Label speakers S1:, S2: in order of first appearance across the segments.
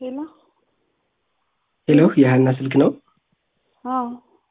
S1: ሄሎ
S2: ሄሎ የሀና ስልክ ነው?
S1: አዎ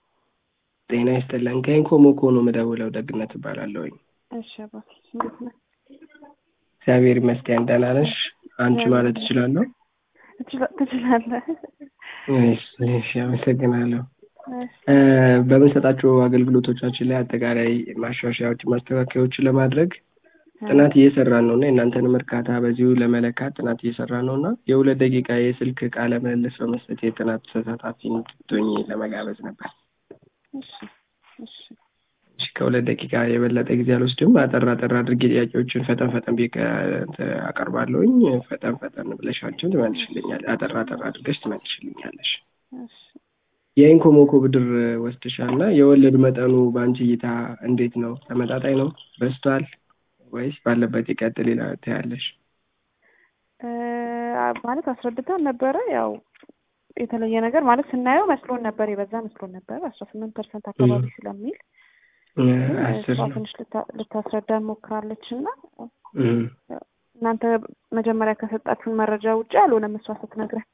S2: ጤና ይስጥልን። ከኢንኮሞኮ ነው የምደውለው። ደግነት እባላለሁኝ።
S1: እሺ አባቴ እንዴት ነህ?
S2: እግዚአብሔር ይመስገን። ደህና ነሽ? አንቺ ማለት እችላለሁ?
S1: ትችላ- ትችላለህ።
S2: እሺ፣ እሺ፣ አመሰግናለሁ።
S1: እሺ፣
S2: እ፣ በምንሰጣቸው አገልግሎቶቻችን ላይ አጠቃላይ ማሻሻያዎች፣ ማስተካከያዎችን ለማድረግ ጥናት እየሰራን ነው እና የእናንተንም እርካታ በዚሁ ለመለካት ጥናት እየሰራን ነው እና የሁለት ደቂቃ የስልክ ቃለ ምልልስ በመስጠት የጥናት ተሳታፊ እንድትሆኚ ለመጋበዝ ነበር።
S1: እሺ፣ እሺ፣
S2: እሺ፣ ከሁለት ደቂቃ የበለጠ ጊዜ አልወስድም። አጠር አጠር አድርጌ ጥያቄዎችን ፈጠን ፈጠን ብዬ ከ- እንትን አቀርባለሁኝ። ፈጠን ፈጠን ብለሻቸው ትመልሽልኛል። አጠር አጠር አድርገሽ ትመልሽልኛለሽ።
S1: እሺ።
S2: የኢንኮሞኮ ብድር ወስድሻል እና የወለድ መጠኑ በአንቺ እይታ እንዴት ነው? ተመጣጣኝ ነው? በዝቷል ወይስ ባለበት ይቀጥል ይላል ትያለሽ?
S1: እ፣ ማለት አስረድተን ነበረ። ያው የተለየ ነገር ማለት ስናየው መስሎን ነበር፣ የበዛ መስሎን ነበር አስራ ስምንት ፐርሰንት አካባቢ ስለሚል
S2: እ፣
S1: ግን
S2: አስር
S1: እሷ
S2: ነው።
S1: ትንሽ ልታ- ልታስረዳን ሞክራለች እና
S2: እ፣
S1: እናንተ መጀመሪያ ከሰጣችሁን መረጃ ውጭ አልሆነም እሷ ስትነግረን።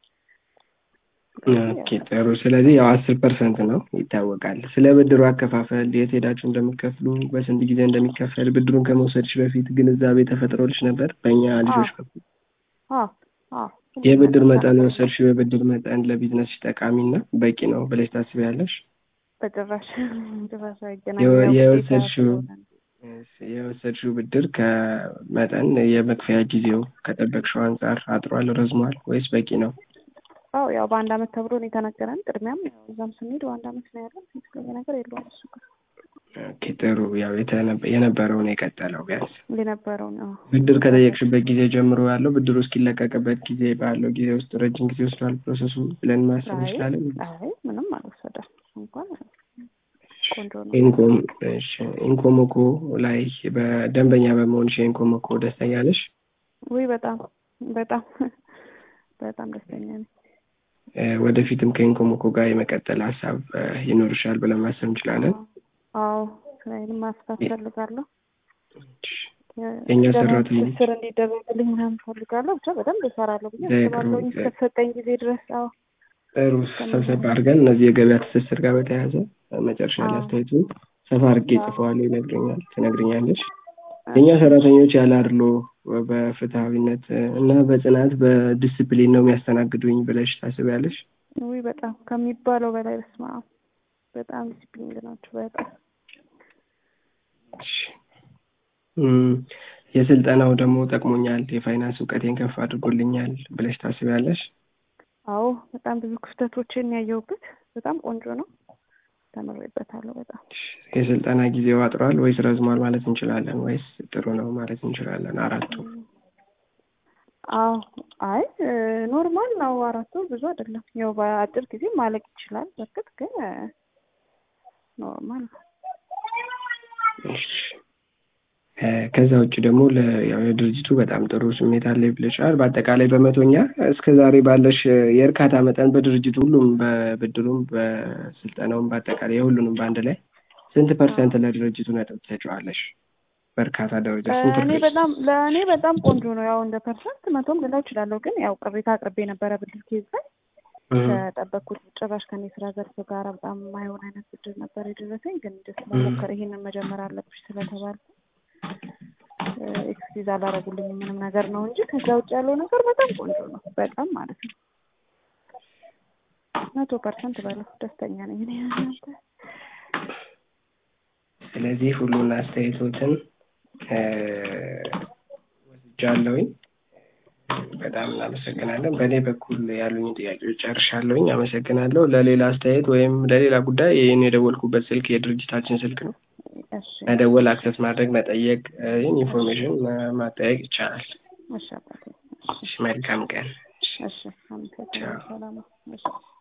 S2: ኦኬ ጥሩ። ስለዚህ ያው አስር ፐርሰንት ነው ይታወቃል። ስለ ብድሩ አከፋፈል የት ሄዳችሁ እንደምትከፍሉ በስንት ጊዜ እንደሚከፈል ብድሩን ከመውሰድሽ በፊት ግንዛቤ ተፈጥሮልሽ ነበር በእኛ ልጆች በኩል?
S1: አዎ አዎ
S2: የብድር መጠን የወሰድሽው የብድር መጠን ለቢዝነስሽ ጠቃሚና በቂ ነው ብለሽ ታስቢያለሽ?
S1: በጭራሽ ጭራሽ
S2: የወ-
S1: አይገናኝም። ያው ግዴታ
S2: የወሰድሽው
S1: ስለሆነ ነው።
S2: የወሰድሽው ብድር ከመጠን የመክፈያ ጊዜው ከጠበቅሽው አንጻር አጥሯል፣ ረዝሟል ወይስ በቂ ነው?
S1: አዎ ያው በአንድ አመት ተብሎ ነው የተነገረን። ቅድሚያም ያው እዛም ስንሄድ በአንድ አመት ነው ያለን። የተለየ ነገር የለውም እሱ ጋር
S2: ኦኬ ጥሩ። ያው የተነ- የነበረውን የቀጠለው ቢያንስ
S1: የነበረው ነው።
S2: ብድር ከጠየቅሽበት ጊዜ ጀምሮ ያለው ብድሩ እስኪለቀቅበት ጊዜ ባለው ጊዜ ውስጥ ረጅም ጊዜ ወስዷል ፕሮሰሱ ብለን ማሰብ
S1: አይ
S2: እንችላለን?
S1: አይ ምንም አልወሰደም እንኳን ቆንጆ ነው።
S2: ኢንኮም እሺ፣ ኢንኮሞኮ ላይ በደንበኛ በመሆንሽ የኢንኮሞኮ ደስተኛ ነሽ?
S1: ውይ በጣም በጣም በጣም ደስተኛ ነኝ።
S2: እ፣ ወደፊትም ከኢንኮሞኮ ጋር የመቀጠል ሀሳብ እ፣ ይኖርሻል ብለን ማሰብ እንችላለን?
S1: አዎ ስራዬንም ማስፋት ፈልጋለሁ።
S2: የእኛ
S1: ደግሞ
S2: ሰራተኞች
S1: ትስስር እንዲደረግልኝ ምናምን ፈልጋለሁ። ብቻ በደንብ እሰራለሁ ብዬ
S2: ጥሩ፣
S1: አስባለሁ እስከተሰጠኝ ጊዜ ድረስ። አዎ
S2: ጥሩ ሰብሰብ አድርገን እነዚህ የገበያ ትስስር ጋር በተያያዘ መጨረሻ ላይ
S1: አዎ።
S2: አስተያየቱ ሰፋ አድርጌ
S1: አዎ።
S2: ጽፈዋለሁ፣ ይነግረኛል ትነግረኛለች። የእኛ ሰራተኞች ያለ አድሎ በፍትሐዊነት እና በጽናት በዲስፕሊን ነው የሚያስተናግዱኝ ብለሽ ታስቢያለሽ?
S1: ውይ በጣም ከሚባለው በላይ በስመ አብ በጣም ዲሲፕሊን ናቸው። በጣም
S2: እሺ። እም፣ የስልጠናው ደግሞ ጠቅሞኛል፣ የፋይናንስ እውቀቴን ከፍ አድርጎልኛል ብለሽ ታስቢያለሽ?
S1: አዎ በጣም ብዙ ክፍተቶችን ያየሁበት በጣም ቆንጆ ነው። ተምሬበታለሁ በጣም
S2: የስልጠና ጊዜው አጥሯል ወይስ ረዝሟል ማለት እንችላለን? ወይስ ጥሩ ነው ማለት እንችላለን? አራቱ
S1: አዎ አይ እ፣ ኖርማል ነው። አራት ወር ብዙ አይደለም። ያው በአጭር ጊዜ ማለቅ ይችላል። በርግጥ ግን እ፣ ኖርማል ነው።
S2: እሺ። እ፣ ከዛ ውጭ ደግሞ ለ- ያው የድርጅቱ በጣም ጥሩ ስሜት አለ ብለሻል። በአጠቃላይ በመቶኛ እስከ ዛሬ ባለሽ እ፣ የእርካታ መጠን በድርጅቱ ሁሉም በብድሩም በስልጠናውም በአጠቃላይ የሁሉንም በአንድ ላይ ስንት ፐርሰንት ለድርጅቱ ነጥብ ትሰጪዋለሽ? በእርካታ ደረጃ ስንት
S1: እኔ
S2: ፐርሰንት?
S1: በጣም ለእኔ በጣም ቆንጆ ነው። ያው እንደ ፐርሰንት መቶም ልለው እችላለሁ። ግን ያው ቅሬታ አቅርቤ የነበረ ብድር ኬዝ ላይ
S2: እም፣
S1: ከጠበቅኩት ጭራሽ ከኔ ስራ ዘርፍ ጋር በጣም የማይሆን አይነት ብድር ነበር የደረሰኝ። ግን ደስ መሞከር ይሄንን መጀመር አለብሽ ስለተባልኩ ኤክስኪዝ አላረጉልኝም ምንም ነገር ነው እንጂ ከዛ ውጭ ያለው ነገር በጣም ቆንጆ ነው። በጣም ማለት ነው። መቶ ፐርሰንት በለው ደስተኛ ነኝ እኔ እናንተ
S2: ስለዚህ ሁሉን አስተያየቶትን እ፣ ወስጃለሁኝ። በጣም እናመሰግናለን። በእኔ በኩል ያሉኝ ጥያቄዎች ጨርሻለሁኝ። አመሰግናለሁ። ለሌላ አስተያየት ወይም ለሌላ ጉዳይ ይህን የደወልኩበት ስልክ የድርጅታችን ስልክ ነው።
S1: እሺ
S2: መደወል፣ አክሰስ ማድረግ፣ መጠየቅ፣ እ፣ ይህን ኢንፎርሜሽን ማ- ማጠያየቅ ይቻላል።
S1: እሺ አባቴ
S2: እሺ፣ መልካም ቀን። እሺ።
S1: እሺ አመሰግናለሁ። ሰላም ነው። እሺ